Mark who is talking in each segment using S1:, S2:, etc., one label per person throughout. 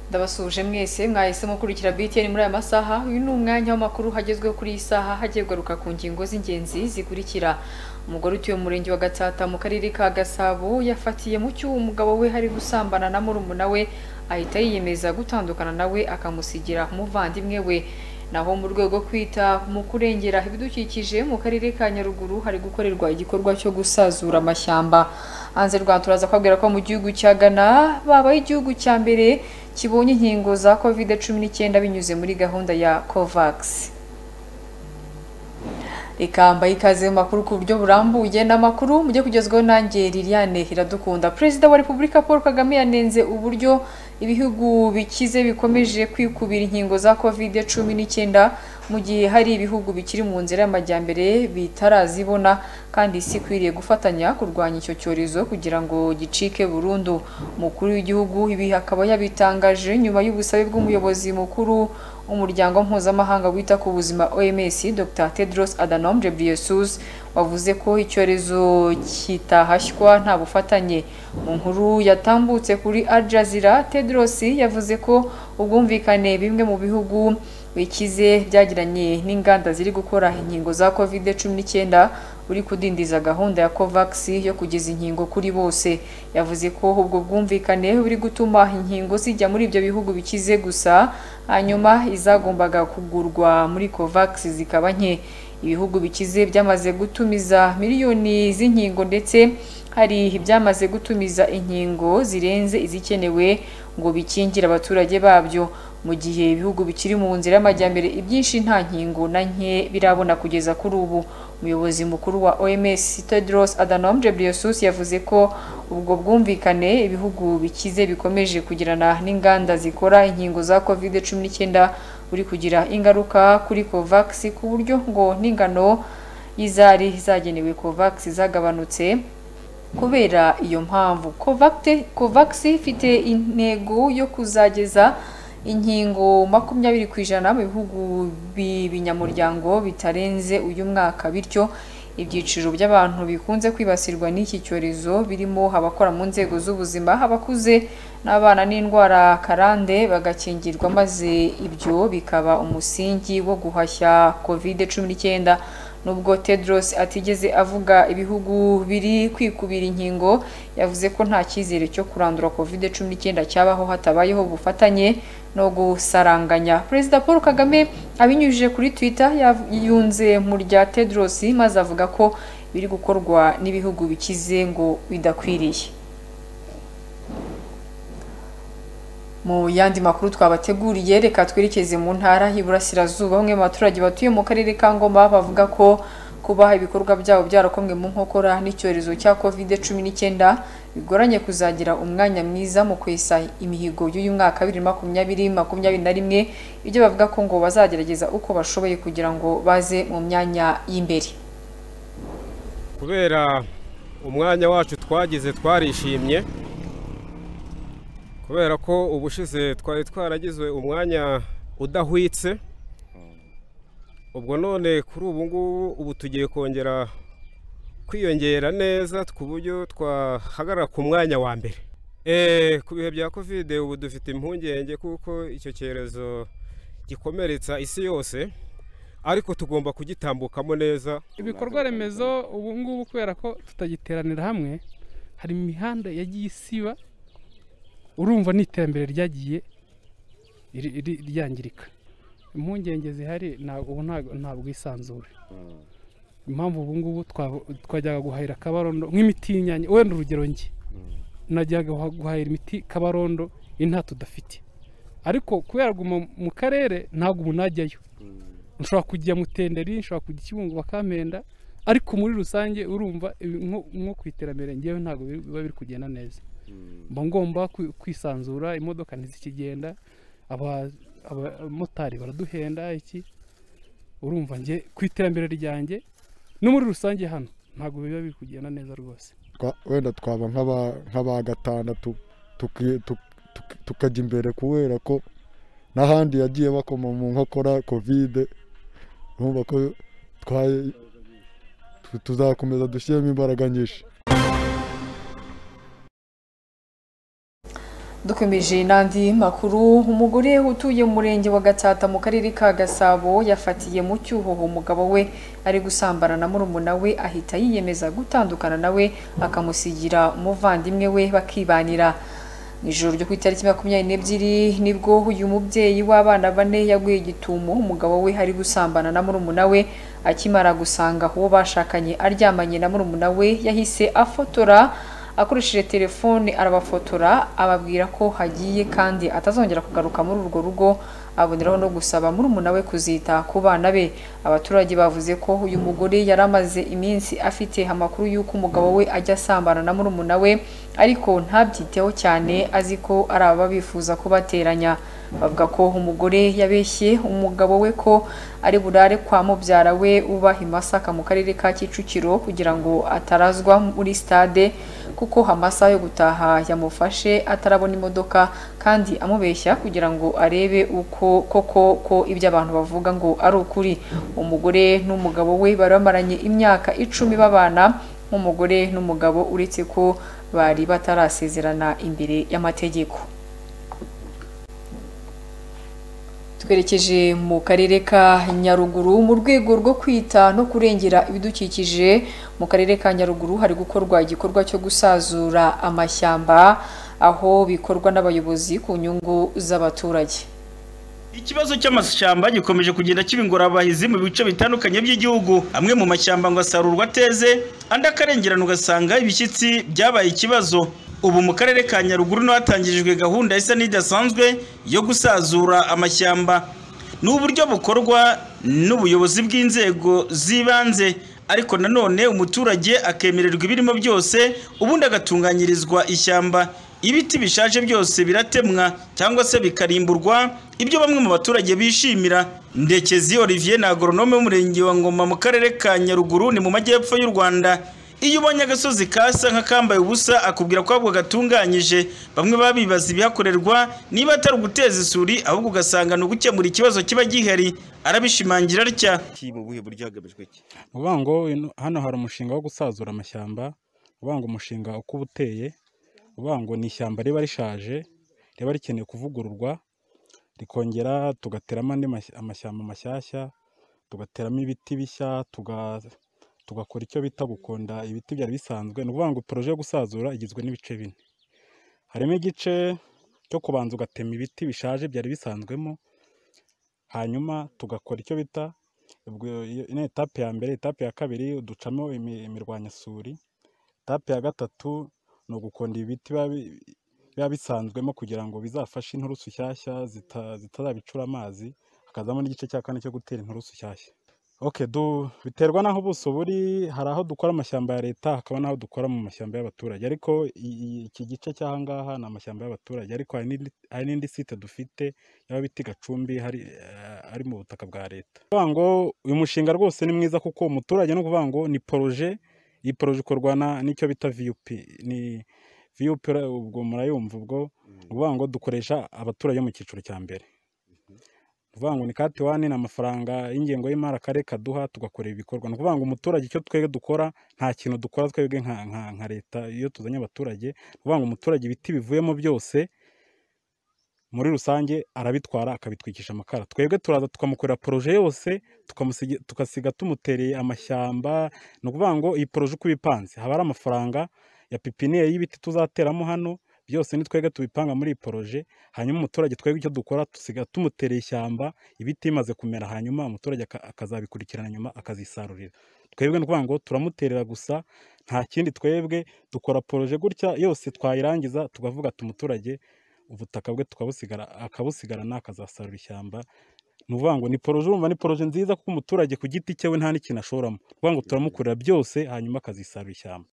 S1: ndabasuje mwese mwahisemo kurikira BTN muri aya masaha uyu ni umwanya w'amakuru hagezweho kuri iyi saha hagiye kugaruka ku ngingo z'ingenzi zikurikira umugore utuye mu murenge wa Gatsata mu karere ka Gasabo yafatiye mu cyuho umugabo we hari gusambana na murumuna we ahita yiyemeza gutandukana nawe akamusigira umuvandimwe we naho mu rwego kwita mu kurengera ibidukikije mu karere ka Nyaruguru hari gukorerwa igikorwa cyo gusazura amashyamba hanze rwa turaza kwabwira ko mu gihugu cya Ghana babaye igihugu cya mbere kibonye inkingo za covid cumi n'icyenda binyuze muri gahunda ya COVAX reka mbaye ikaze mu makuru ku buryo burambuye n'amakuru mujye kugezwaho nanjye Liliane Iradukunda Perezida wa Repubulika Paul Kagame yanenze uburyo ibihugu bikize bikomeje kwikubira inkingo za covid cumi n'icyenda mu gihe hari ibihugu bikiri mu nzira y'amajyambere bitarazibona kandi isi ikwiriye gufatanya kurwanya icyo cyorezo kugira ngo gicike burundu umukuru w'igihugu ibi akaba yabitangaje nyuma y'ubusabe bw'umuyobozi mukuru umuryango mpuzamahanga wita ku buzima OMS Dr Tedros Adhanom Ghebreyesus wavuze ko icyorezo kitahashywa nta bufatanye mu nkuru yatambutse kuri Al Jazeera Tedros yavuze ko ubwumvikane bimwe mu bihugu bikize byagiranye n'inganda ziri gukora inkingo za covid cumi n'icyenda uri kudindiza gahunda ya COVAX yo kugeza inkingo kuri bose yavuze ko ubwo bwumvikane buri gutuma inkingo zijya muri ibyo bihugu bikize gusa hanyuma izagombaga kugurwa muri COVAX zikaba nke ibihugu bikize byamaze gutumiza miliyoni z'inkingo ndetse hari ibyamaze gutumiza inkingo zirenze izikenewe ngo bikingire abaturage babyo mu gihe ibihugu bikiri mu nzira y'amajyambere ibyinshi nta nkingo na nke birabona kugeza kuri ubu umuyobozi mukuru wa OMS Tedros Adhanom Ghebreyesus yavuze ko ubwo bwumvikane ibihugu bikize bikomeje kugirana n'inganda zikora inkingo za COVID-19 buri kugira ingaruka kuri COVAX ku buryo ngo n'ingano y'izari zagenewe COVAX zagabanutse kubera iyo mpamvu COVAX ifite intego yo kuzageza inkingo makumyabiri ku ijana mu bihugu b'ibinyamuryango bitarenze uyu mwaka bityo ibyiciro by'abantu bikunze kwibasirwa n'iki cyorezo birimo abakora mu nzego z'ubuzima abakuze n'abana n'indwara karande bagakingirwa maze ibyo bikaba umusingi wo guhashya covid cumi n'icyenda nubwo Tedros atigeze avuga ibihugu biri kwikubira inkingo yavuze ko nta cyizere cyo kurandura covid cumi n'icyenda cyabaho hatabayeho ubufatanye no gusaranganya perezida paul kagame abinyujije kuri twitter yunze mu rya Tedros maze avuga ko biri gukorwa n'ibihugu bikize ngo bidakwiriye mu yandi makuru twabateguriye reka twerekeze mu ntara y'iburasirazuba bamwe mu baturage batuye mu karere ka ngoma bavuga ko kubaha ibikorwa byabo byarakomwe mu nkokora n'icyorezo cya covid cumi n'icyenda bigoranye kuzagira umwanya mwiza mu kwesa imihigo y'uyu mwaka bibiri makumyabiri makumyabiri na rimwe ibyo bavuga ko ngo bazagerageza uko bashoboye kugira ngo baze mu myanya y'imbere
S2: kubera umwanya wacu twagize twarishimye kubera ko ubushize twari twaragizwe umwanya udahwitse ubwo none kuri ubu ngubu ubu tugiye kongera kwiyongera neza ku buryo twahagarara ku mwanya wa mbere ku bihe bya kovide ubu dufite impungenge kuko icyo cyorezo gikomeretsa isi yose ariko tugomba kugitambukamo neza
S3: ibikorwa remezo ubu ngubu kubera ko tutagiteranira hamwe hari imihanda yagiye isiba urumva n'iterambere ryagiye ryangirika impungenge zihari ntabwo isanzure impamvu ubu ngubu twajyaga guhahira kabarondo nk'imiti y'inyanya wenda urugero njye najyaga guhahira imiti kabarondo nta tudafite ariko kubera guma mu karere ntabwo umuntu ajyayo nshobora kujya mutenderi nshobora kujya kibungo bakampenda ariko muri rusange urumva nko ku iterambere ngewe ntabwo biba biri kugenda neza mba ngomba kwisanzura imodoka ntizikigenda abamotari baraduhenda iki urumva njye ku iterambere ryanjye no muri rusange hano ntabwo biba biri kugenda neza rwose
S4: wenda twaba nk'aba gatandatu tukajya imbere kubera ko n'ahandi yagiye bakoma mu nkokora kovide urumva ko tuzakomeza dushyiremo imbaraga nyinshi
S1: dukomeje n'andi makuru umugore utuye mu murenge wa gatsata mu karere ka gasabo yafatiye mu cyuho umugabo we ari gusambana na murumuna we ahita yiyemeza gutandukana nawe akamusigira umuvandimwe we bakibanira mu ijoro ryo ku itariki makumyabiri n'ebyiri nibwo uyu mubyeyi w'abana bane yaguye igitumo umugabo we ari gusambana na murumuna we akimara gusanga uwo bashakanye aryamanye na murumuna we yahise afotora akoresheje telefone arabafotora ababwira ko hagiye kandi atazongera kugaruka muri urwo rugo aboneraho no gusaba murumuna we kuzita ku bana be abaturage bavuze ko uyu mugore yari amaze iminsi afite amakuru y'uko umugabo we ajya asambana na murumuna we ariko ntabyiteho cyane azi ko ari ababa bifuza kubateranya bavuga ko umugore yabeshye umugabo we ko ari burare kwa mubyara we uba i Masaka mu karere ka Kicukiro kugira ngo atarazwa muri stade kuko amasaha yo gutaha yamufashe atarabona imodoka kandi amubeshya kugira ngo arebe uko koko ko ibyo abantu bavuga ngo ari ukuri umugore n'umugabo we bari bamaranye imyaka icumi babana nk'umugore n'umugabo uretse ko bari batarasezerana imbere y'amategeko twerekeje mu karere ka nyaruguru mu rwego rwo kwita no kurengera ibidukikije mu karere ka nyaruguru hari gukorwa igikorwa cyo gusazura amashyamba aho bikorwa n'abayobozi ku nyungu z'abaturage
S5: Ikibazo cy'amashyamba gikomeje kugenda kiba ingorabahizi mu bice bitandukanye by'igihugu. Amwe mu mashyamba ngo asarurwa ateze, andi akarengerana ugasanga ibishyitsi byabaye ikibazo. Ubu mu karere ka Nyaruguru niho hatangijwe gahunda isa n'idasanzwe yo gusazura amashyamba. Ni uburyo bukorwa n'ubuyobozi bw'inzego z'ibanze, ariko nanone umuturage akemererwa ibirimo byose, ubundi agatunganyirizwa ishyamba. ibiti bishaje byose biratemwa cyangwa se bikarimburwa ibyo bamwe mu baturage bishimira ndekezi olivier ni agoronome w'umurenge wa ngoma mu karere ka nyaruguru ni mu majyepfo y'u rwanda iyo ubonye agasozi kasa nk'akambaye ubusa akubwira ko ahubwo gatunganyije bamwe baba bibaza ibihakorerwa niba atari uguteza isuri ahubwo ugasanga ni ugukemura ikibazo kiba gihari arabishimangira atya
S6: uvuga ngo hano hari umushinga wo gusazura amashyamba uvuga ngo umushinga uko uba uteye uvuga ngo ni ishyamba riba rishaje riba rikeneye kuvugururwa rikongera tugateramo andi amashyamba mashyashya tugateramo ibiti bishya tugakora icyo bita gukonda ibiti byari bisanzwe ni ukuvuga ngo poroje yo gusazura igizwe n'ibice bine harimo igice cyo kubanza ugatema ibiti bishaje byari bisanzwemo hanyuma tugakora icyo bita ni etape ya mbere etape ya kabiri ducamo imirwanyasuri etape ya gatatu ni ugukonda ibiti biba bisanzwemo kugira ngo bizafashe inturusu nshyashya zitazabicura amazi hakazamo n'igice cya kane cyo gutera inturusu nshyashya biterwa n'aho ubuso buri hari aho dukora amashyamba ya leta hakaba n'aho dukora mu mashyamba y'abaturage ariko iki gice cy'aha ngaha ni amashyamba y'abaturage ariko hari n'indi site dufite y'ababiti gacumbi ari mu butaka bwa leta ngo uyu mushinga rwose ni mwiza kuko umuturage ni ukuvuga ngo ni poroje iyi poroje ikorwa n'icyo bita viyupi ni viyupi ubwo murayumva ubwo uvuga ngo dukoresha abaturage mu cyiciro cya mbere uvuga ngo ni kati wani ni amafaranga y'ingengo y'imari akarere kaduha tugakora ibikorwa ni ukuvuga ngo umuturage icyo twebwe dukora nta kintu dukora twebwe nka leta iyo tuzanye abaturage ni ukuvuga ngo umuturage ibiti bivuyemo byose muri rusange arabitwara akabitwikisha amakara twebwe turaza tukamukorera poroje yose tukasiga tumutereye amashyamba ni ukuvuga ngo iyi poroje uko ibipanze haba hari amafaranga ya pipiniyeri y'ibiti tuzateramo hano byose ni twebwe tubipanga muri iyi poroje hanyuma umuturage twebwe icyo dukora dusiga tumutereye ishyamba ibiti bimaze kumera hanyuma umuturage akazabikurikirana nyuma akazisarurira twebwe ni ukuvuga ngo turamuterera gusa nta kindi twebwe dukora poroje gutya yose twayirangiza tukavuga ati umuturage ubutaka bwe tukabusigara akabusigarana akazasarura ishyamba ni ukuvuga ngo ni poroje urumva ni poroje nziza kuko umuturage ku giti cyewe nta n'ikintu ashoramo ni ukuvuga ngo turamukorera byose hanyuma akazisarura ishyamba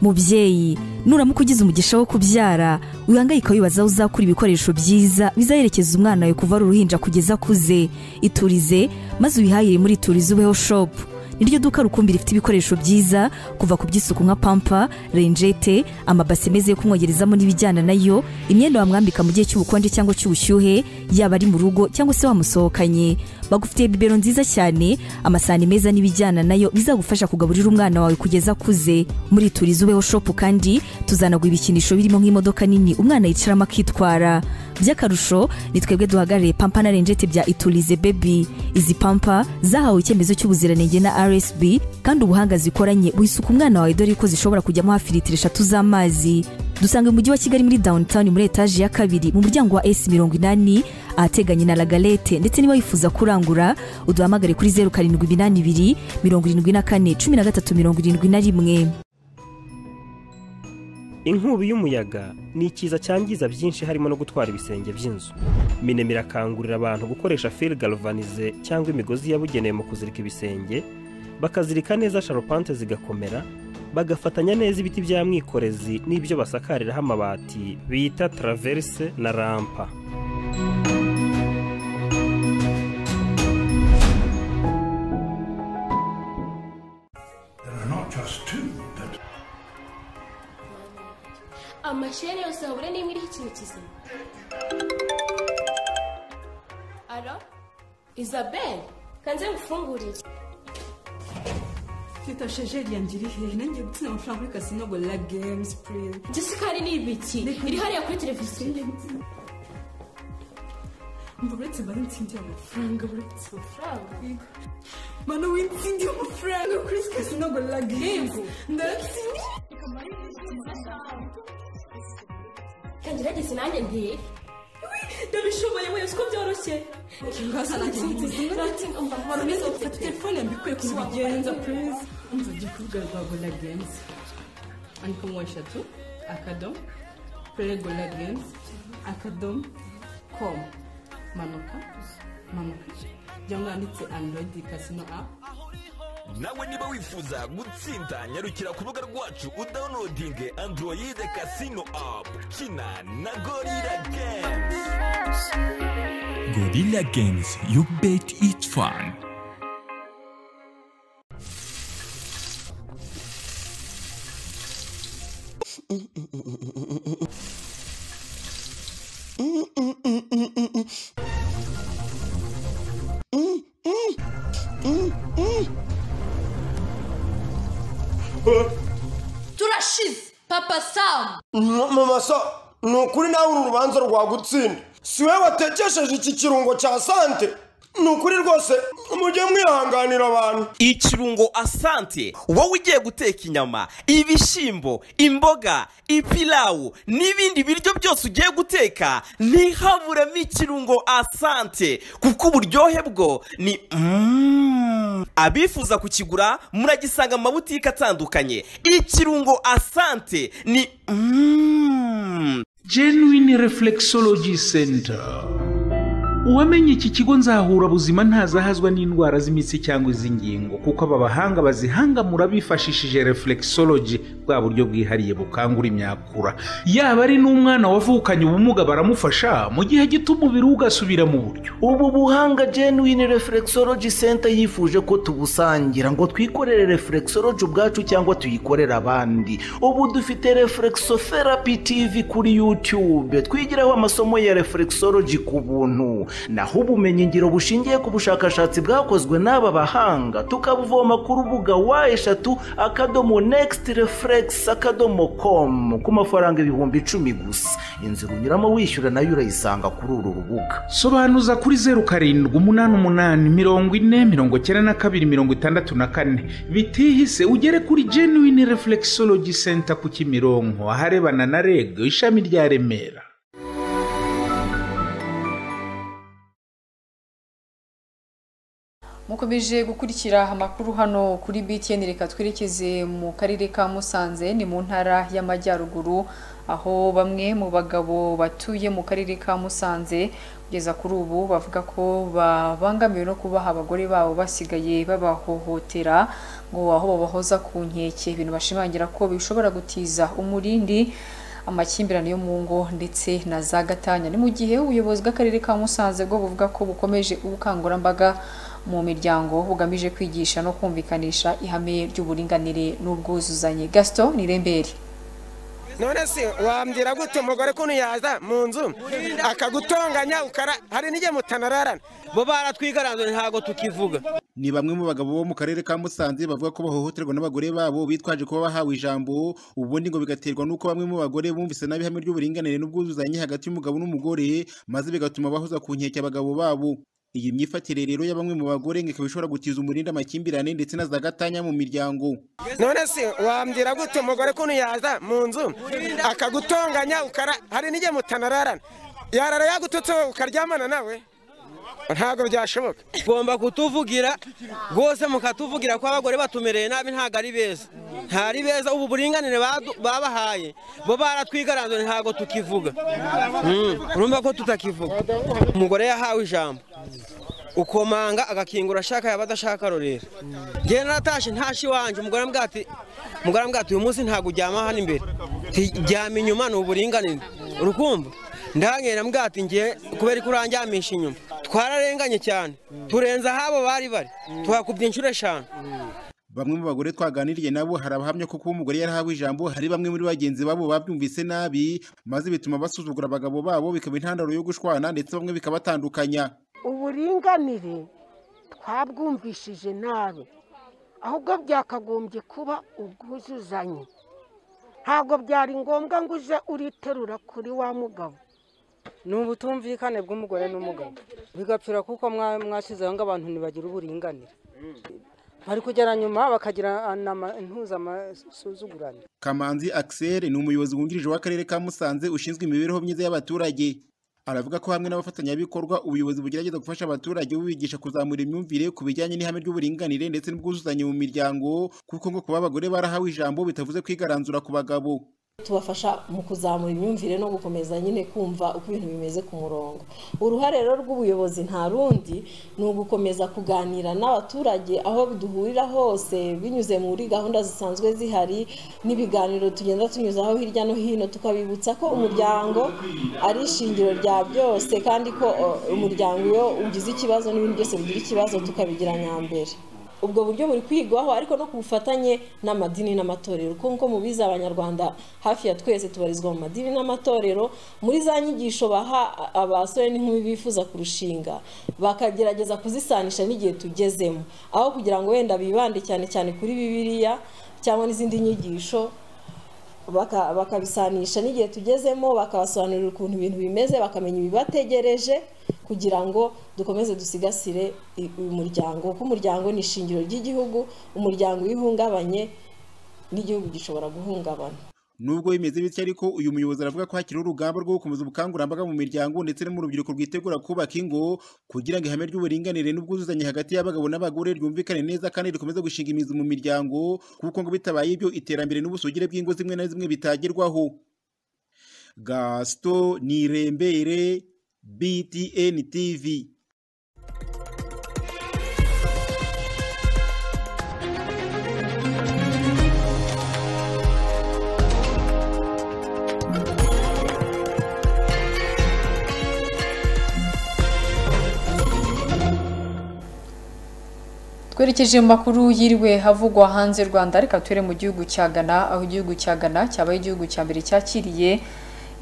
S7: mubyeyi nuramuka ugize umugisha wo kubyara wihangayika wibaza aho uzakura ibikoresho byiza bizaherekeza umwana wawe kuva ari uruhinja kugeza akuze iturize maze uyihahire muri turize ubeho shopu niryo duka rukumbi rifite ibikoresho byiza kuva ku by'isuku nka pampa renjete amabasi meza yo kumwogerezamo n'ibijyana nayo imyenda wamwambika mu gihe cy'ubukonje cyangwa cy'ubushyuhe yaba ari mu rugo cyangwa se wamusohokanye bagufitiye bibero nziza cyane amasahani meza n'ibijyana nayo bizagufasha kugaburira umwana wawe kugeza akuze muri turizi ubeho shopu kandi tuzanagwa ibikinisho birimo nk'imodoka nini umwana yicaramo akitwara by'akarusho ni twebwe duhagarariye pampa na renjeti bya iturize bebi izi pampa zahawe icyemezo cy'ubuziranenge na rsb kandi ubuhanga zikoranye wisuka umwana wawe dore ko zishobora kujyamo hafi litiro eshatu z'amazi dusanga mu mujyi wa kigali muri downtown muri etaje ya kabiri mu muryango wa s mirongo inani ahateganye na lagalete ndetse niba wifuza kurangura uduhamagare kuri zeru karindwi iminani ibiri mirongo irindwi na kane cumi na gatatu mirongo irindwi na rimwe
S8: inkubi y'umuyaga ni ikiza cyangiza byinshi harimo no gutwara ibisenge by'inzu minema irakangurira abantu gukoresha fil galvanize cyangwa imigozi yabugenewe mu kuzirika ibisenge bakazirika neza sharupante zigakomera bagafatanya neza ibiti bya mwikorezi n'ibyo basakariraho amabati bita taraverse na rampa
S9: amashyene yose wabura n'imwe iriho ikintu kizima alo isabelle kanze ngufungurire
S10: Tita shejeri yanjye iri hehe nanjye gutsina amafaranga kuri kasino ngo la games please
S9: njye isukari ni ibiki iri hariya kuri televiziyo
S10: umva uretse mba n'insindiye amafaranga uretse
S9: amafaranga
S10: mana w'insindiye amafaranga kuri kasino ngo la games ndatsindiye
S9: kangerageze nanjye ntiye ndabishoboye wese ko byoroshye
S10: ngaza nanjye ntiye fata telefone mbikuye ku bigenza please umva ujye ku rubuga rwa gola games andikamo eshatu akadomo play gola games akadomo com manuka manuka cyangwa yanditse android casino app
S11: nawe niba wifuza gutsinda nyarukira ku rubuga rwacu udawunodinge android casino apu kina na gorira games gorira games you bet it fun
S9: turashize papa samu
S12: mama sa ni ukuri nawe uru rubanza rwagutsinda si we watekesheje iki kirungo cya sante ni ukuri rwose mujye mwihanganira abantu
S13: ikirungo asante wowe ugiye guteka inyama ibishyimbo imboga ipilawu n'ibindi biryo byose ugiye guteka ntihaburemo ikirungo asante kuko uburyohe bwo ni Mm. abifuza kukigura muragisanga mu mabutike atandukanye ikirungo asante ni Mm.
S14: genuine reflexology center uwamenye iki kigo nzahurabuzima ntazahazwa n'indwara z'imitsi cyangwa iz'ingingo kuko aba bahanga bazihangamura bifashishije reflexology bwa buryo bwihariye bukangura imyakura yaba ari n'umwana wavukanye ubumuga baramufasha mu gihe gito umubiri we ugasubira mu buryo
S15: ubu buhanga genuine reflexology center yifuje ko tubusangira ngo twikorere reflexology ubwacu cyangwa tuyikorere abandi ubu dufite reflexotherapy tv kuri youtube twigiraho amasomo ya reflexology ku buntu naho ubumenyi ngiro bushingiye ku bushakashatsi bwakozwe n'aba bahanga tukabuvoma ku rubuga wa eshatu akadomo nekisiti refuregisi akadomo komu ku mafaranga ibihumbi icumi gusa inzira unyuramo wishyura nayo urayisanga kuri uru rubuga
S14: sobanuza kuri zeru karindwi umunani umunani mirongo ine mirongo icyenda na kabiri mirongo itandatu na kane bitihise ugere kuri genuine reflexology center ku kimironko aharebana na reg ishami rya remera
S1: mukomeje gukurikira amakuru hano kuri btn reka twerekeze mu karere ka musanze ni mu ntara y'amajyaruguru aho bamwe mu bagabo batuye mu karere ka musanze kugeza kuri ubu bavuga ko babangamiwe no kubaha abagore babo basigaye babahohotera ngo aho babahoza ku nkeke ibintu bashimangira ko bishobora gutiza umurindi amakimbirane yo mu ngo ndetse na za gatanya ni mu gihe ubuyobozi bw'akarere ka musanze bwo buvuga ko bukomeje ubukangurambaga mu miryango bugamije kwigisha no kumvikanisha ihame ry'uburinganire n'ubwuzuzanye gasito ni rembere
S16: none se wambwira gute umugore kuntu yaza mu nzu akagutonganya ukara hari n'igihe mutanararana bo baratwigaranzura ntabwo tukivuga
S17: ni bamwe mu bagabo bo mu karere ka musanze bavuga ko bahohoterwa n'abagore babo bitwaje kuba bahawe ijambo ubundi ngo bigaterwa n'uko bamwe mu bagore bumvise nabi ihame ry'uburinganire n'ubwuzuzanye hagati y'umugabo n'umugore maze bigatuma bahoza ku nkeke abagabo babo iyi myifatire rero ya bamwe mu bagore ngo ikaba ishobora gutiza umurindi amakimbirane ndetse na za gatanya mu miryango
S16: none se wambwira gute umugore kuntu yaza mu nzu akagutonganya ukara hari n'igihe mutanararana yarara yagututse wowe ukaryamana nawe ntabwo byashoboka
S18: ugomba kutuvugira rwose mukatuvugira ko abagore batumereye nabi ntabwo ari beza ntari beza ubu buringanire badu- babahaye bo baratwigaranzura ntabwo tukivuga Mm, urumva ko tutakivuga umugore yahawe ijambo ukomanga agakingura ashaka yaba adashaka rorera njyewe naratashe ntashe iwanjye umugore ambwira ati umugore ambwira ati uyu munsi ntabwo uryama hano imbere Nti, ryama inyuma ni uburinganire urukumva ndahangera ambwira ati njye kubera ko uranjyamisha inyuma twararenganye cyane turenza ahabo bari bari tuhakubye inshuro eshanu
S17: bamwe mu bagore twaganiriye nabo hari abahamya ko kuba umugore yarahawe ijambo hari bamwe muri bagenzi babo babyumvise nabi maze bituma basuzugura abagabo babo bikaba intandaro yo gushwana ndetse bamwe bikabatandukanya
S19: uburinganire twabwumvishije nabi ahubwo byakagombye kuba ubwuzuzanye ntabwo byari ngombwa ngo uje uriterura kuri wa mugabo
S20: ni ubutumvikane bw'umugore n'umugabo bigapfira kuko mwa- mwashyizeho ngo abantu ntibagire uburinganire bari kugera nyuma bakagira ntuzamasuzugurane
S17: Kamanzi Axel ni umuyobozi wungirije w'akarere ka Musanze ushinzwe imibereho myiza y'abaturage aravuga ko hamwe n'abafatanyabikorwa ubuyobozi bugerageza gufasha abaturage bubigisha kuzamura imyumvire ku bijyanye n'ihame ry'uburinganire ndetse n'ubwuzuzanye mu miryango kuko ngo kuba abagore barahawe ijambo bitavuze kwigaranzura ku bagabo
S21: tubafasha mu kuzamura imyumvire no gukomeza nyine kumva uko ibintu bimeze ku murongo uruhare rero rw'ubuyobozi nta rundi ni ugukomeza kuganira n'abaturage aho duhurira hose binyuze muri gahunda zisanzwe zihari n'ibiganiro tugenda tunyuzaho hirya no hino tukabibutsa ko umuryango ari ishingiro rya byose kandi ko o, umuryango iyo ugize ikibazo n'ibintu byose bigira ikibazo tukabigira nyambere ubwo buryo buri kwigwaho ariko no ku bufatanye n'amadini n'amatorero kuko nko mubizi abanyarwanda hafi ya twese tubarizwa mu madini n'amatorero muri za nyigisho baha a- abasore n'inkumi bifuza kurushinga bakagerageza kuzisanisha n'igihe tugezemo aho kugira ngo wenda bibande cyane cyane kuri bibiliya cyangwa n'izindi nyigisho baka- bakabisanisha n'igihe tugezemo bakabasobanurira ukuntu ibintu bimeze bakamenya ibibategereje kugira ngo dukomeze dusigasire i- uyu muryango kuko umuryango ni ishingiro ry'igihugu umuryango iyo uhungabanye n'igihugu gishobora guhungabana
S17: Nubwo bimeze bityo ariko uyu muyobozi aravuga ko hakiriho urugamba rwo gukomeza ubukangurambaga mu miryango ndetse no mu rubyiruko rwitegura kubaka ingo kugira ngo ihame ry'uburinganire n'ubwuzuzanye hagati y'abagabo n'abagore ryumvikane neza kandi rikomeze gushinga imizi mu miryango kuko ngo bitabaye ibyo iterambere n'ubusugire bw'ingo zimwe na zimwe bitagerwaho Gaston Nirembere BTN TV
S1: twerekeje mu makuru yiriwe havugwa hanze y'u rwanda reka ture mu gihugu cya ghana aho igihugu cya ghana cyabaye igihugu cya mbere cyakiriye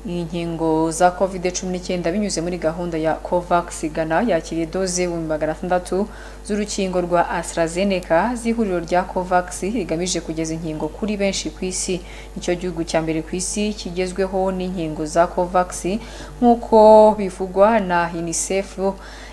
S1: inkingo za covid cumi n'icyenda binyuze muri gahunda ya covax ghana yakiriye doze ibihumbi magana atandatu z'urukingo rwa astrazeneca z'ihuriro rya covax rigamije kugeza inkingo kuri benshi ku isi nicyo gihugu cya mbere ku isi kigezweho n'inkingo za covax nk'uko bivugwa na unicef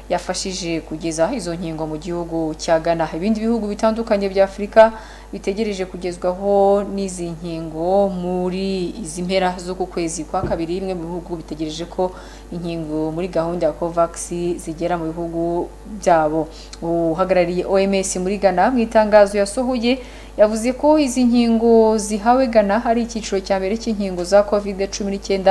S1: yafashije kugeza izo nkingo mu gihugu cya Ghana. Ibindi bihugu bitandukanye bya Afurika bitegereje kugezwaho n'izi nkingo muri izi mpera z'uku kwezi kwa kabiri. Bimwe mu bihugu bitegereje ko inkingo muri gahunda ya COVAX zigera mu bihugu byabo. Uhagarariye OMS muri Ghana mu itangazo yasohoye yavuze ko izi nkingo zihawe Ghana ari icyiciro cya mbere cy'inkingo za COVID-19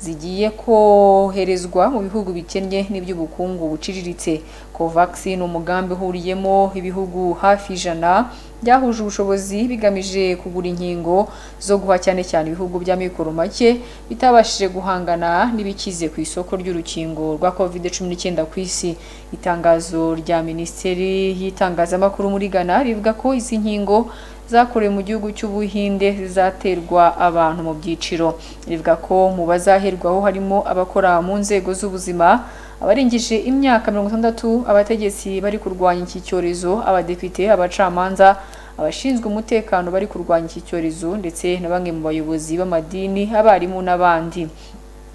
S1: zigiye koherezwa mu bihugu bikennye n'iby'ubukungu buciriritse covax ni umugambi uhuriyemo ibihugu hafi ijana byahuje ubushobozi bigamije kugura inkingo zo guha cyane cyane ibihugu by'amikoro make bitabashije guhangana n'ibikize ku isoko ry'urukingo rwa covid-19 ku isi itangazo rya minisiteri y'itangazamakuru muri ghana rivuga ko izi nkingo zakorewe mu gihugu cy'ubuhinde zizaterwa abantu mu byiciro rivuga ko mu bazaherwaho harimo abakora mu nzego z'ubuzima abarengeje imyaka mirongo itandatu abategetsi bari kurwanya iki cyorezo abadepite abacamanza abashinzwe umutekano bari kurwanya iki cyorezo ndetse na bamwe mu bayobozi b'amadini abarimu n'abandi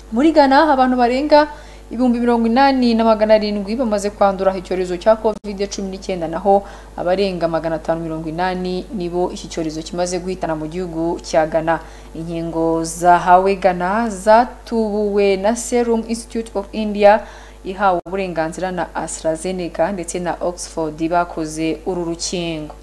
S1: muri ghana abantu barenga ibihumbi mirongo inani na magana arindwi bamaze kwandura icyorezo cya covid cumi n'icyenda naho abarenga magana atanu mirongo inani nibo iki cyorezo kimaze guhitana mu gihugu cya ghana inkingo zahawe ghana zatubuwe na serum institute of india ihawe uburenganzira na AstraZeneca ndetse na oxford bakoze uru rukingo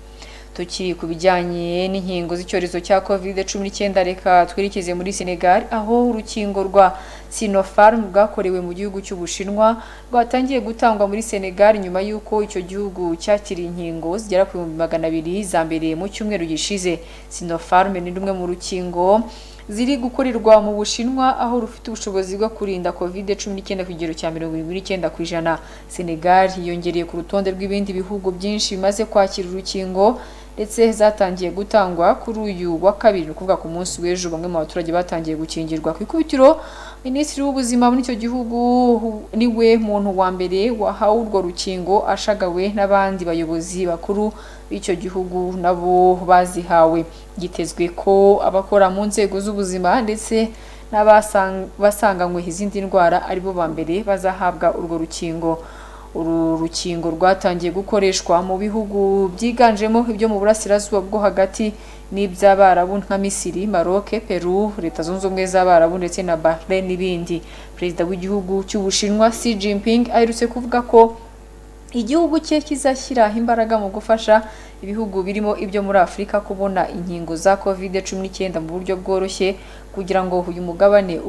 S1: tukiri ku bijyanye n'inkingo z'icyorezo cya covid cumi n'icyenda reka twerekeze muri senegal aho urukingo rwa sinopharm rwakorewe mu gihugu cy'ubushinwa rwatangiye gutangwa muri senegal nyuma y'uko icyo gihugu cyakiriye inkingo zigera ku bihumbi magana abiri za mbere mu cyumweru gishize sinopharm ni rumwe mu rukingo ziri gukorerwa mu bushinwa aho rufite ubushobozi bwo kurinda covid cumi n'icyenda ku kigero cya mirongo irindwi n'icyenda ku ijana senegal yongereye ku rutonde rw'ibindi bihugu byinshi bimaze kwakira urukingo ndetse zatangiye gutangwa kuri uyu wa kabiri ukuvuga ku munsi w'ejo bamwe mu baturage batangiye gukingirwa ku ikubitiro minisitiri w'ubuzima muri icyo gihugu niwe muntu wa mbere wahawe urwo rukingo ashagawe n'abandi bayobozi bakuru b'icyo gihugu nabo bazihawe gitezwe ko abakora mu nzego z'ubuzima ndetse n'abasanganywe izindi ndwara aribo ba mbere bazahabwa urwo rukingo uru rukingo rwatangiye gukoreshwa mu bihugu byiganjemo ibyo mu burasirazuba bwo hagati n'iby'abarabu nka misiri maroc peru leta zunze ubumwe z'abarabu ndetse na bahrain n'ibindi perezida w'igihugu cy'ubushinwa xi jinping aherutse kuvuga ko igihugu cye kizashyira imbaraga mu gufasha ibihugu birimo ibyo muri afurika kubona inkingo za covid cumi n'icyenda mu buryo bworoshye kugira ngo uyu mugabane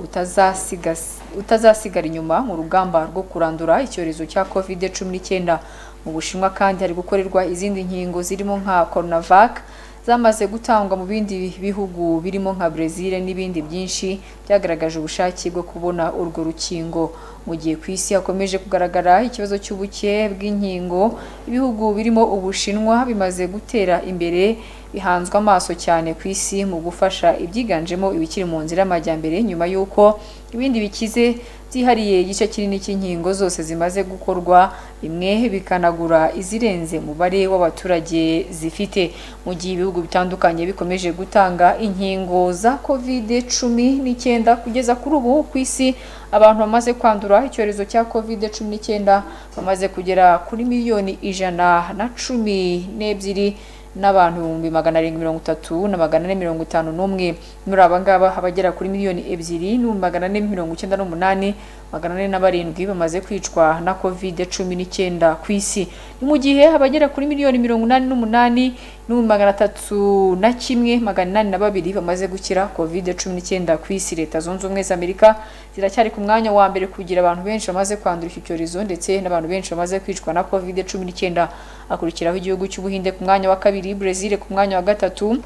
S1: utazasigara inyuma mu rugamba rwo kurandura icyorezo cya covid cumi n'icyenda mu bushinwa kandi hari gukorerwa izindi nkingo zirimo nka coronavac zamaze gutangwa mu bindi bihugu birimo nka brezil n'ibindi byinshi byagaragaje ubushake bwo kubona urwo rukingo mu gihe ku isi hakomeje kugaragara ikibazo cy'ubuke bw'inkingo ibihugu birimo ubushinwa bimaze gutera imbere bihanzwe amaso cyane ku isi mu gufasha ibyiganjemo ibikiri mu nzira y'amajyambere nyuma y'uko ibindi bikize byihariye igice kinini cy'inkingo zose zimaze gukorwa bimwe bikanagura izirenze umubare w'abaturage zifite mu gihe ibihugu bitandukanye bikomeje gutanga inkingo za covid cumi n'icyenda kugeza kuri ubu ku isi abantu bamaze kwandura icyorezo cya covid cumi n'icyenda bamaze kugera kuri miliyoni ijana na cumi n'ebyiri n'abantu ibihumbi magana arindwi mirongo itatu na magana ane mirongo itanu n'umwe muri aba ngaba abagera kuri miliyoni ebyiri n'ibihumbi magana ane mirongo icyenda n'umunani magana ane na barindwi bamaze kwicwa na covid cumi n'icyenda ku isi ni mu gihe abagera kuri miliyoni mirongo inani n'umunani n'ibihumbi magana atatu na kimwe magana inani na babiri bamaze gukira covid cumi n'icyenda ku isi leta zunze ubumwe z'amerika ziracyari ku mwanya wa mbere kugira abantu benshi bamaze kwandura iki cyorezo ndetse n'abantu benshi bamaze kwicwa na covid cumi n'icyenda hakurikiraho igihugu cy'ubuhinde ku mwanya wa kabiri brezil ku mwanya wa gatatu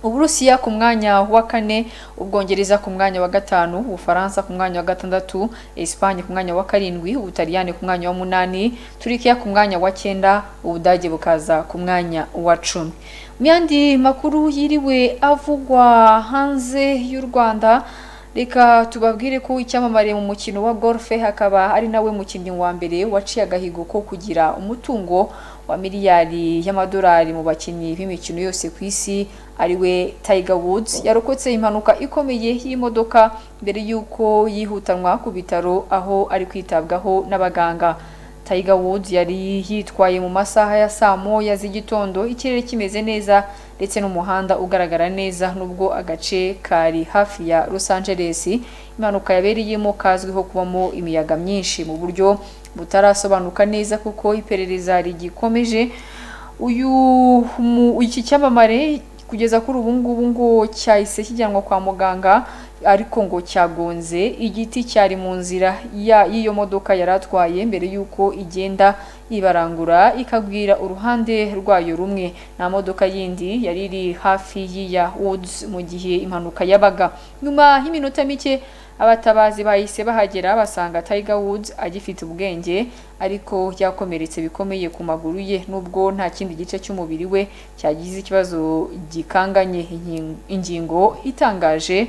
S1: uburusiya ku mwanya wa kane ubwongereza ku mwanya wa gatanu ubufaransa ku mwanya wa gatandatu esipanye ku mwanya wa karindwi ubutaliyani ku mwanya wa munani turikiya ku mwanya wa cyenda ubudage bukaza ku mwanya wa cumi mu yandi makuru yiriwe avugwa hanze y'u rwanda reka tubabwire ko icyamamare mu mukino wa golfe hakaba ari nawe mukinnyi wa mbere waciye agahigo ko kugira umutungo wa miliyari y'amadolari mu bakinnyi b'imikino yose ku isi ariwe Tiger Woods yarokotse impanuka ikomeye y'imodoka mbere y'uko yihutanwa ku bitaro aho ari kwitabwaho n'abaganga Tiger Woods yari yitwaye mu masaha ya saa moya z'igitondo ikirere kimeze neza ndetse n'umuhanda ugaragara neza nubwo agace kari hafi ya Los Angeles impanuka yabereyemo kazwiho kubamo imiyaga myinshi mu buryo butarasobanuka neza kuko iperereza rigikomeje uyu iki cyamamare kugeza kuri ubu ngubu ngo cyahise kijyanwa kwa muganga ariko ngo cyagonze igiti cyari mu nzira y'iyo modoka yari atwaye mbere y'uko igenda ibarangura ikabwira uruhande rwayo rumwe nta modoka yindi yari iri hafi y'iya woods mu gihe impanuka yabaga nyuma y'iminota mike abatabazi bahise bahagera basanga Tiger Woods agifite ubwenge ariko yakomeretse bikomeye ku maguru ye nubwo nta kindi gice cy'umubiri we cyagize ikibazo gikanganye inyin- ingingo itangaje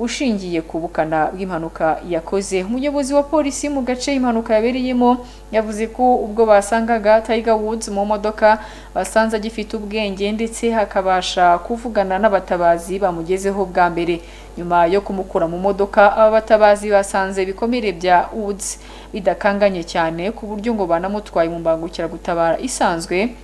S1: ushingiye ku bukana bw'impanuka yakoze umuyobozi wa polisi mu gace impanuka yabereyemo yavuze ko ubwo basangaga Tiger Woods mu modoka basanze agifite ubwenge ndetse hakabasha kuvugana n'abatabazi bamugezeho bwa mbere nyuma yo kumukura mu modoka aba batabazi basanze ibikomere bya Woods bidakanganye cyane ku buryo ngo banamutwaye mu mbangukiragutabara isanzwe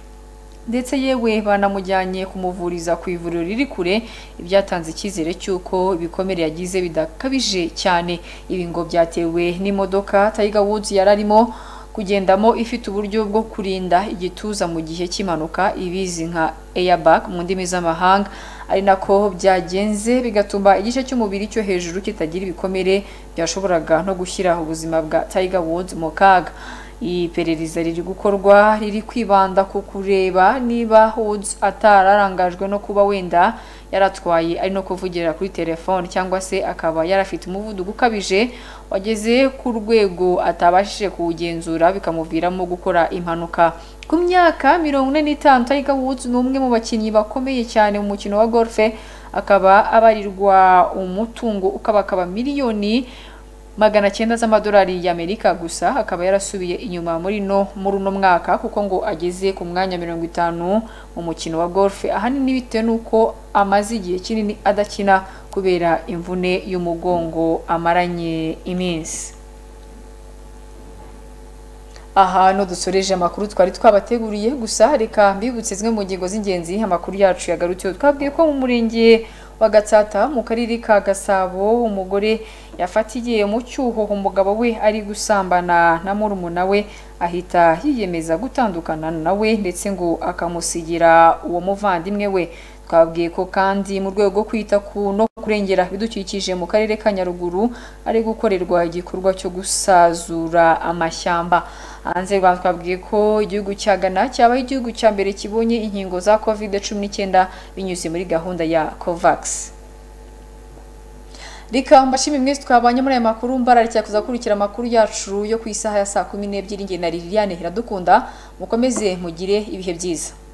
S1: ndetse yewe banamujyanye kumuvuriza ku ivuriro riri kure ibyatanze icyizere cy'uko ibikomere yagize bidakabije cyane ibi ngo byatewe n'imodoka Tiger Woods yari arimo kugendamo ifite uburyo bwo kurinda igituza mu gihe cy'impanuka ibizi nka airbag mu ndimi z'amahanga ari nako byagenze bigatuma igice cy'umubiri cyo hejuru kitagira ibikomere byashoboraga no gushyira ubuzima bwa Tiger Woods mu kaga iperereza riri gukorwa riri kwibanda ku kureba niba Woods atararangajwe no kuba wenda yaratwaye ari no kuvugira kuri telefone cyangwa se akaba yarafite umuvuduko ukabije wageze ku rwego atabashije kuwugenzura bikamuviramo gukora impanuka ku myaka mirongo ine n'itanu Tiger Woods ni umwe mu bakinnyi bakomeye cyane mu mukino wa golfe akaba abarirwa umutungo ukabakaba miliyoni magana cyenda z'amadolari y'amerika gusa akaba yarasubiye inyuma muri no muri uno mwaka kuko ngo ageze ku mwanya mirongo itanu mu mukino wa golfe ahanini bitewe n'uko amaze igihe kinini adakina kubera imvune y'umugongo amaranye iminsi ahantu dusoreje amakuru twari twabateguriye gusa reka mbibutse zimwe mu ngingo z'ingenzi amakuru yacu yagarutseho twabwiye ko mu murenge wa gatsata mu karere ka gasabo umugore yafatiye mu cyuho umugabo we ari gusambana na murumuna we ahita yiyemeza gutandukana nawe ndetse ngo akamusigira uwo muvandimwe we twabwiye ko kandi mu rwego rwo kwita ku no kurengera ibidukikije mu karere ka nyaruguru ari gukorerwa igikorwa cyo gusazura amashyamba hanze y'u rwanda twabwiye ko igihugu cya ghana cyabaho igihugu cya mbere kibonye inkingo za covid cumi n'icyenda binyuze muri gahunda ya covax reka mbashimire mwese twabanye muri aya makuru mbararikira kuzakurikira amakuru yacu yo ku isaha ya saa kumi n'ebyiri nge na liliane iradukunda mukomeze mugire ibihe byiza